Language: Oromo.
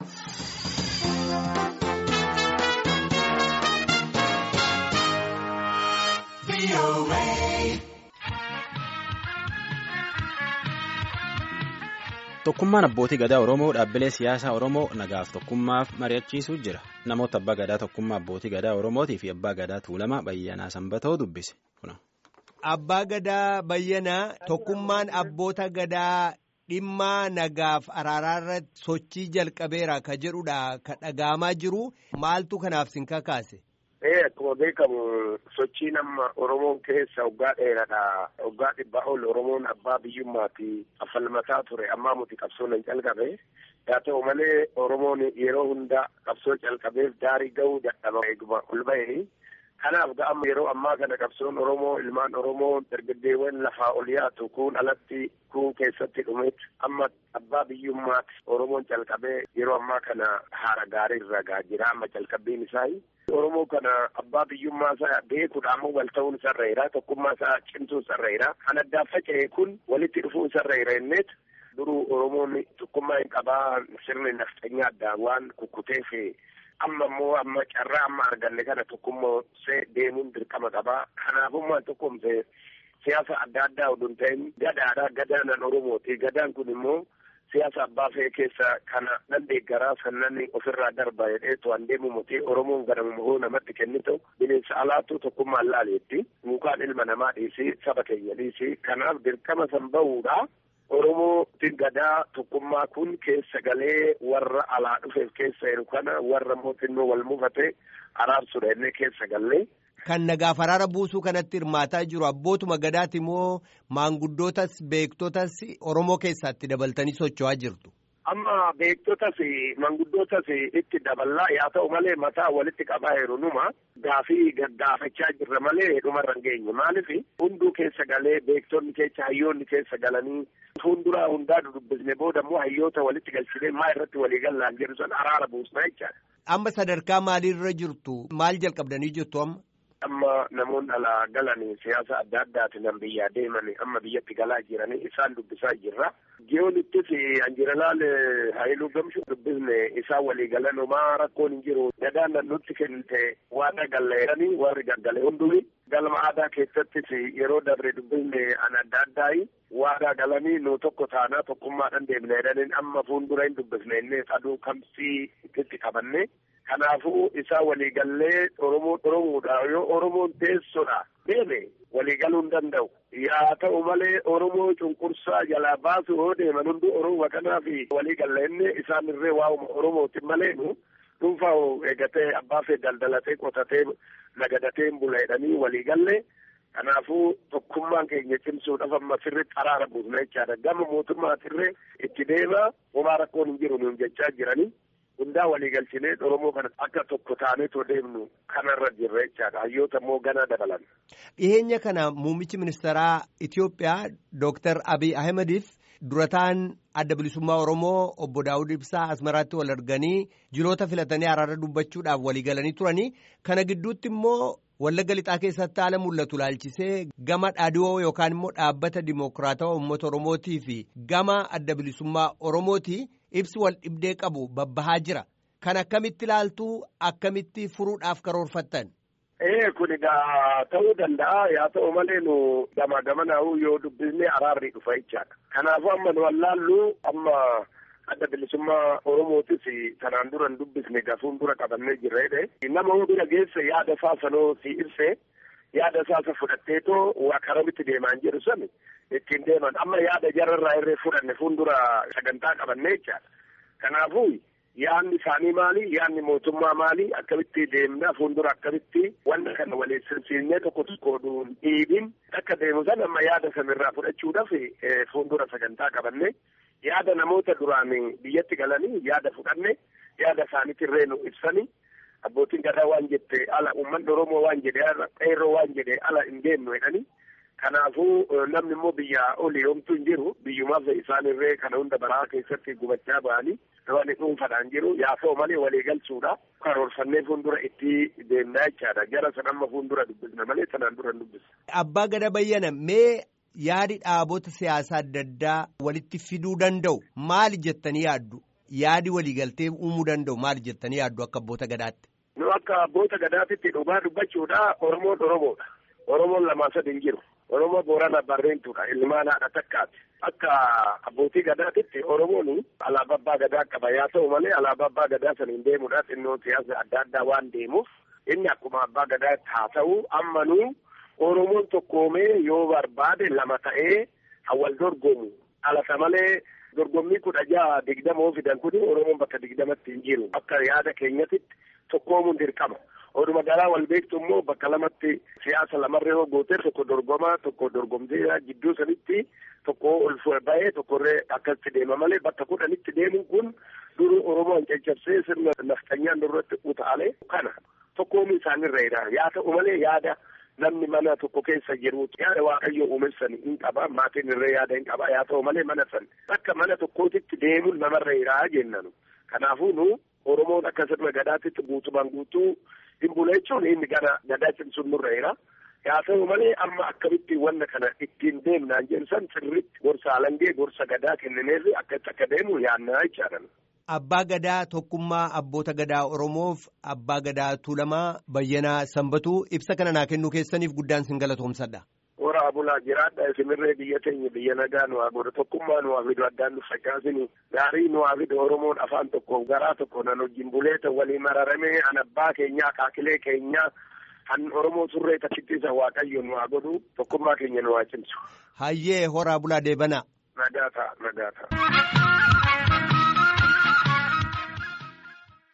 Tokkummaan abbootii gadaa Oromoo dhaabbilee siyaasaa Oromoo nagaaf tokkummaaf mari'achiisuu jira. Namoota abbaa gadaa tokkummaa abbootii gadaa Oromootii fi abbaa gadaa Tuulamaa Bayyanaa Sanbatoo dubbise. Abbaa gadaa Bayyanaa tokkummaan abboota gadaa dhimma nagaaf araaraa irratti sochii jalqabeera ka jedhudha ka dhaga'amaa jiru maaltu kanaaf sin kakaase. Akkuma beekamu sochiin amma Oromoon keessa waggaa dheeraadha. Waggaa dhibbaa ol Oromoon abbaa biyyummaati affalmataa ture. Ammaa muti qabsoon hin calqabe. Haa ta'u malee Oromoon yeroo hunda qabsoo calqabeef daarii gahuu dadhaba eeguma ol bahee. Kanaaf ga'amma yeroo ammaa kana qabsoon Oromoo ilmaan Oromoo dargaggeewwan lafaa ol yaatu kun alatti kun keessatti dhumeet amma abbaa biyyummaati Oromoon calqabee yeroo ammaa kana haara gaarii irra gaa jira amma calqabbiin isaa. Oromoo kana abbaa biyyummaa isaa beekuudhaan wal ta'uun sarreera tokkummaa isaa cimsuun sarreera kan addaan faca'e kun walitti dhufuun sarreera innet duruu Oromoon tokkummaa hin qabaa sirni nafxanyaa addaan waan kukkuteef amma immoo amma carraa amma arganne kana tokkummoosee deemuun dirqama qabaa kanaafummaan tokkumse siyaasa adda addaa oduu hin ta'in gadaadha gadaanan Oromooti gadaan kun immoo siyaasa abbaa fe'ee keessa kana nan deeggaraa sannan ofirraa darba jedhee to'an deemu muti Oromoon ganamuma hoo namatti kennitu bineensa alaatu tokkummaan laaleetti mukaan ilma namaa dhiisi saba keenya dhiisi kanaaf dirqama san bahuudha. Oromoo gadaa tokkummaa kun keessa galee warra alaa dhufeef keessa jiru kana warra mootinnoo wal mufate araarsuudha inni keessa gallee. Kan nagaaf araara buusuu kanatti hirmaataa jiru abbootuma gadaati moo maanguddootas beektotas Oromoo keessatti dabaltanii socho'aa jirtu. Amma beektotas manguddootas itti daballaa yaa ta'u malee mataa walitti qabaa jiru numa gaafii gaggaafachaa jirra malee dhumarra hin geenye maaliif hunduu keessa galee beektonni keessa hayyoonni keessa galanii fuulduraa hundaa dubbisne booda immoo hayyoota walitti galchinee maa irratti walii gallaan jedhu san araara buusnaa jechaadha. Amma sadarkaa maaliirra jirtu maal jalqabdanii jirtu amma? Amma namoonni alaa galanii siyaasa adda addaatiin nan biyyaa deemanii amma biyyatti galaa jiranii isaan dubbisaa jirra. Jiyoonittis Anjiralaal Haayiluu Gamshuu dubbisne isaan walii galan homaa rakkoon hin jiru. Gadaan nan nutti kennite waan galleeranii warri gaggale hundumi. Galma aadaa keessattis yeroo dabre dubbisne an adda addaayi waadaa galanii nu tokko taanaa tokkummaadhaan deemne jedhaniin amma fuuldura hin dubbisne inni aduu kamsii itti qabanne. Kanaafuu isaa waliigallee Oromoo Oromoodha yoo Oromoon teessodha deeme waliigaluu hin danda'u. Yaa ta'u malee Oromoo cunqursaa jalaa baasu yoo deeman hundi Oromoo kanaaf waliigallee inni isaan irree waa'uma Oromooti malee nu dhuunfaa eegatee abbaa fee daldalatee qotatee nagadatee bula jedhanii waliigallee. Kanaafuu tokkummaan keenya cimsuudhaaf amma sirriitti araara buusna jechaadha. Gama mootummaatirree itti deema homaa rakkoon hin jiru nuun jechaa jiranii. hundaa waliigalchinee Oromoo kana akka tokko taaneetoo deemnu kanarra jirra jechaadha. Hayyoota immoo ganaa dabalan. Dhiyeenya kana muummichi ministeeraa Itoophiyaa Dooktar Abiy Ahimadiif durataan adda bilisummaa Oromoo obbo Daawud Ibsaa Asmaraatti wal arganii jiroota filatanii araara dubbachuudhaaf waliigalanii turanii kana gidduutti immoo Wallagga lixaa keessatti haala mul'atu laalchisee gama dhaadhiyoo yookaan immoo dhaabbata dimokiraatawaa uummata Oromootii fi gama adda bilisummaa Oromooti ibsi wal dhibdee qabu babbahaa jira. Kan akkamitti ilaaltuu akkamitti furuudhaaf karoorfattan? Ee kun egaa ta'uu danda'a yaa ta'u malee nu gama gamanaa'uu yoo dubbisnee araarri dhufa jechaadha. Kanaafuu amma nu wallaallu amma adda bilisummaa Oromootis kanaan dura hin dubbisne gafuun dura qabannee jirra jedhe nama hoo bira geesse yaada isaa sanoo si ibse yaada isaa isa fudhatteetoo waa karamitti deemaan jedhu sani ittiin deeman amma yaada jararraa irree fudhanne fuuldura sagantaa qabannee jechaadha. Kanaafuu yaadni isaanii maali yaadni mootummaa maali akkamitti deemna fuuldura akkamitti wanta kana waliin sirsiisnee tokko tokko dhiibin akka deemu san amma yaada sanirraa fudhachuudhaaf fuuldura sagantaa qabannee yaada namoota duraan biyyatti galanii yaada fudhanne yaada isaaniitirree nu ibsanii abbootiin gadaa waan jette ala uummanni oromoo waan jedhe ala qeerroo waan jedhe ala hin deemnu jedhanii kanaafuu namni immoo biyya olii homtuu hin jiru biyyumaaf isaanirree kana hunda baraa keessatti gubachaa ba'anii waan dhuunfaadhaan jiru yaa ta'u malee walii galchuudha karoorfannee fuuldura itti deemnaa jechaadha jara san amma fuuldura dubbisna malee sanaan dura hin dubbisna. Abbaa gada bayyana mee yaadi dhaabota siyaasaa adda addaa walitti fiduu danda'u maali jettanii yaaddu? yaadi waliigaltee uumuu danda'u maal jettanii yaaddu akka abboota gadaatti. Nu akka abboota gadaatitti dhugaa dubbachuudha Oromoon Oromoodha. Oromoon lamaa sadi hin jiru. Oromoo Boorana Barreentuudha. Ilmaan haadha takkaati. Akka abbootii gadaatitti Oromoon alaabaa abbaa gadaa qaba. Yaa ta'u malee alaabaa abbaa gadaa saniin deemuudhaaf xinnoo siyaasa adda addaa waan deemuuf inni akkuma abbaa gadaatti haa ta'u ammanuu Oromoon tokkoomee yoo barbaade lama ta'ee hawal dorgomu. Alata malee dorgommii kudha jaha digdamoo fidan kun Oromoon bakka digdamatti hin jiru. Akka yaada keenyatitti tokkoomuun dirqama. Oduma garaa wal beektu immoo bakka lamatti siyaasa lamarree yoo goote tokko dorgomaa tokko dorgomtee jidduu sanitti tokko ol bahee tokkorree akkasitti deema malee bakka kudhanitti deemuun kun duru Oromoon caccabsee sirna nafxanyaan duratti utaalee kana tokkoomuu isaanirra yaa ta'u malee yaada namni mana tokko keessa jiru yaada waaqayyo uumessan hin qaba maatiin irree yaada hin qaba yaa ta'u malee mana san akka mana tokkootitti deemuun namarra jiraa jennanu kanaafuu nu Oromoon akka sirna gadaatitti guutumaan guutuu hin bula jechuun inni gara gadaa cimsuun nurra jira. Yaa ta'u malee amma akkamitti wanna kana ittiin deemnaan jensan sirriitti gorsa alangee gorsa gadaa kennineerri akkatti akka deemu yaannaa jechaadha. Abbaa gadaa tokkummaa abboota gadaa Oromoof abbaa gadaa Tuulamaa Bayyanaa Sanbatuu ibsa kana naa kennuu keessaniif guddaan sin galatoomsadha. Horaa bulaa jiraadha isimirree biyya teenya biyya nagaa nu haa godhu tokkummaa nu haa fidu addaan nu facaasini gaarii nu haa fidu Oromoon afaan tokko garaa tokko nan wajjin buleeta walii mararamee an abbaa keenyaa kaakilee keenyaa kan Oromoo surree takkittiisa waaqayyo nu haa godhu tokkummaa keenya nu haa cimsu. Hayyee horaa bulaa deebana. Nagaa ta'a nagaa ta'a.